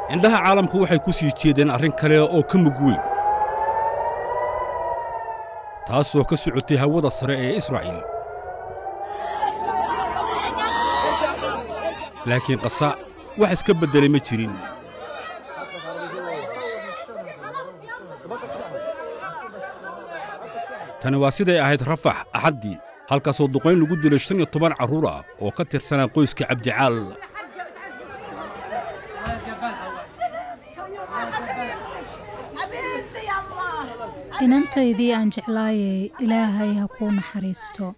indhaha caalamku waxay ku sii jeedeen arrin kale oo ka mug weyn taasoo ka socotay hawada sare ee israa'iil laakiin qasa wax iska beddelay ma jirin tani waa siday ahayd rafax axaddii halkaasoo duqayn lagu dilay shan iyo toban carruur ah oo ka tirsanaa qoyska cabdicaal inantaydii aan jeclaayay ilaahay ha kuu naxariisto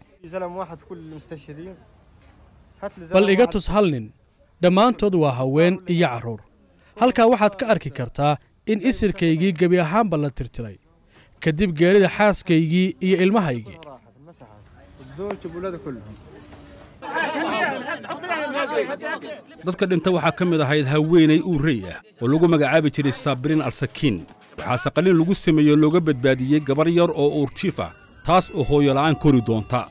bal iga tus hal nin dhammaantood waa haween iyo carruur halkaa waxaad ka arki kartaa in isirkaygii gebi ahaanba la tirtiray kadib geerida xaaskaygii iyo ilmahaygii dadka dhinta waxaa ka mid ahayd haweenay uurrey ah oo lagu magacaabi jiray saabiriin alsakiin waxaase qalin lagu sameeyey looga badbaadiyey gabar yar oo uurjiif ah taas oo hooyola'aan kori doonta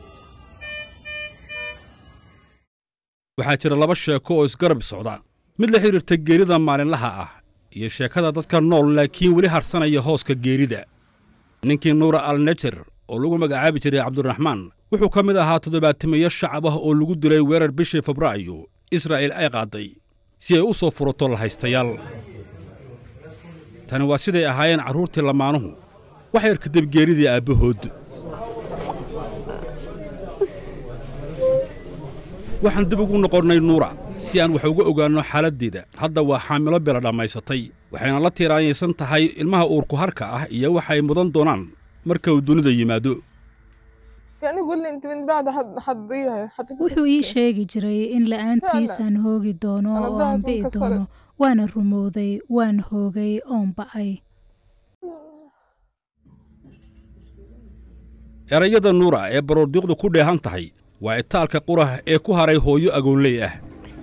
waxaa jira laba sheeko oo isgarab socda mid la xidhiirta geerida maalinlaha ah iyo sheekada dadka nool laakiin weli harsanaya hooska geerida ninkii nuura alnejer oo lagu magacaabi jiray cabdiraxmaan wuxuu ka mid ahaa toddobaatamayo shacab ah oo lagu dilay weerar bishii febraayo israa'iil ay qaadday si ay u soo furato lahaystayaal tani waa siday ahaayeen carruurtii lamaanuhu wax yar kadib geeridii aabbahood waxaan dib ugu noqonnay nuura si aan wax uga ogaanno xaaladdeeda hadda waa xaamilo bila dhammaysatay waxayna la tiiraanyaysan tahay ilmaha uurku harka ah iyo waxay mudan doonaan marka uu dunida yimaado wuxuu ii sheegi jiray in la'aantiisaan hoogi doono oo aan bi'i doono waana rumowday waan hoogay oon ba'ay erayada nuura ee baroordiiqdu ku dheehan tahay waa itaalka qurah ee ku haray hooyo agoonley ah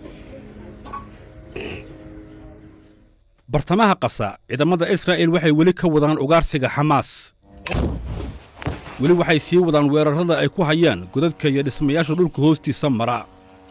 bartamaha qasa ciidamada israa'iil waxay weli ka wadaan ugaarsiga xamaas weli waxay sii wadaan weerarrada ay ku hayaan godadka iyo dhismayaasha dhulka hoostiisa mara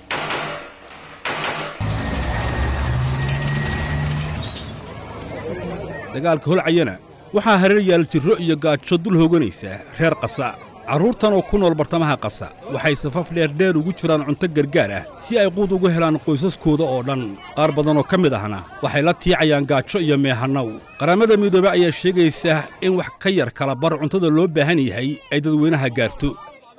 dagaalka holcayana waxaa hareer yaal jirro iyo gaajo dul hooganaysa reer qasa carruurtan oo ku nool bartamaha qasa waxay safaf dheerdheer ugu jiraan cunto gargaar ah si ay quud ugu helaan qoysaskooda oo dhan qaar badanoo ka mid ahna waxay la tiicayaan gaajo iyo meehannaw qaramada midoobe ayaa sheegaysa in wax ka yar kala bar cuntada loo baahan yahay ay dadweynaha gaarto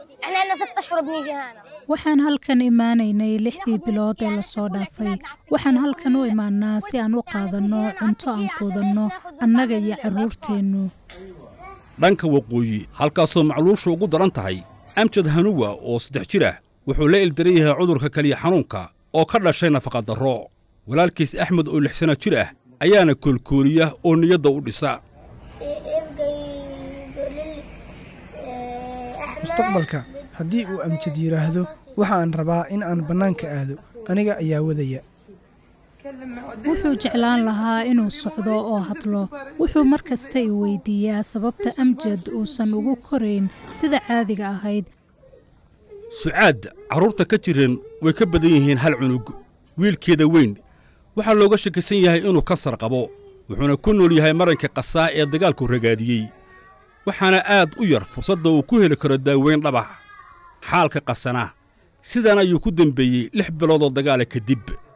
waxaan halkan imaanaynay lixdii bilood ee lasoo dhaafay waxaan halkan u imaannaa si aan u qaadanno cunto aan quudanno annaga iyo carruurteennu dhanka waqooyi halkaasoo macluushu ugu daran tahay amjad hanuwa oo saddex jir ah wuxuu la ildaran yahay cudurka keliya xanuunka oo ka dhashay nafaqadarro walaalkiis axmed oo lix sanno jir ah ayaana koolkooliya oo niyadda u dhisa mustaqbalka haddii uu amjad yidhaahdo waxa aan rabaa in aan bannaanka aado aniga ayaa wadaya wuxuu jeclaan lahaa inuu socdo oo hadlo wuxuu mar kasta i weydiiyaa sababta amjad uusan ugu korayn sida caadiga ahayd sucaad carruurta ka jiran way ka badan yihiin hal cunug wiilkeeda weyn waxaa looga shakisan yahay inuu kasar qabo wuxuuna ku nool yahay maranka qasaa ee dagaalku ragaadiyey waxaana aad u yar fursadda uu ku heli karo daaweyn dhabax xaalka qasana sidan ayuu ku dembeeyey lix biloodoo dagaala kadib